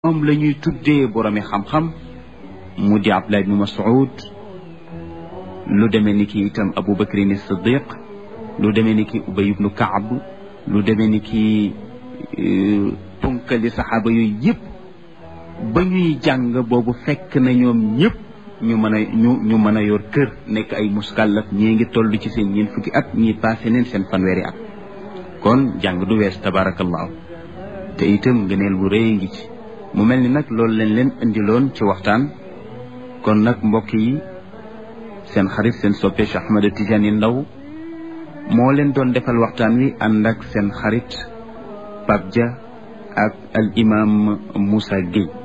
moom la ñuy tuddee boromi xam-xam mu di Abdullah ibnu Mas'ud lu demee ni ki itam Abu Bakrin Siddiq lu demee ni ki Ubay ibnu Kaab lu demee ni ki punkali saxaaba yooyu yëpp ba ñuy jàng boobu fekk na ñoom ñëpp ñu mën a ñu ñu mën a yor kër nekk ay muskallaf ñii ngi toll ci seen ñeent fukki at ñii passé neen seen fanweeri at kon jàng du wees tabaarakallaahu te itam ngëneel bu rëy ngi ci mu mel ni nag loolu leen leen indiloon ci waxtaan kon nag mbokk yi seen xarit seen soppe Cheikh Ahmed Tidiane Ndao moo leen doon defal waxtaan wi ànd ak seen xarit Pape Dia ak al imam Moussa Gueye